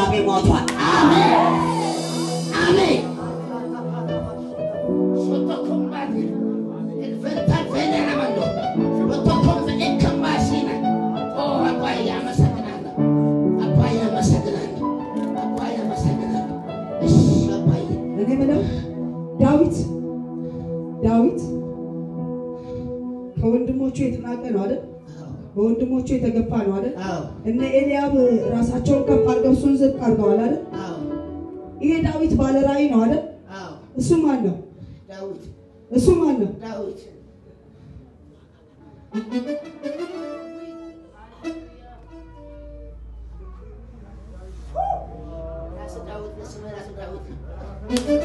አባቴ ሞቷል። አሜን። ሶቶኮምባቴ ፈንታን ፌኔራመንዶ ሶቶኮም ፈኔከምባሲና ኦ አባዬ አመሰግናለሁ። አባዬ አመሰግናለሁ። አባዬ አመሰግናለሁ። እሺ አባዬ እኔ ምለው ዳዊት ዳዊት ከወንድሞቹ የተናቀ ነው አይደል? በወንድሞቹ የተገፋ ነው አይደል? አዎ እነ ኤልያብ ራሳቸውን ከፍ አድርገው እሱን ዝቅ አድርገዋል አይደል? አዎ ይሄ ዳዊት ባለ ራእይ ነው አይደል? አዎ እሱ ማን ነው? ዳዊት እሱ ማን ነው? ዳዊት ራሱ ዳዊት ነው። ስሙ ራሱ ዳዊት ነው።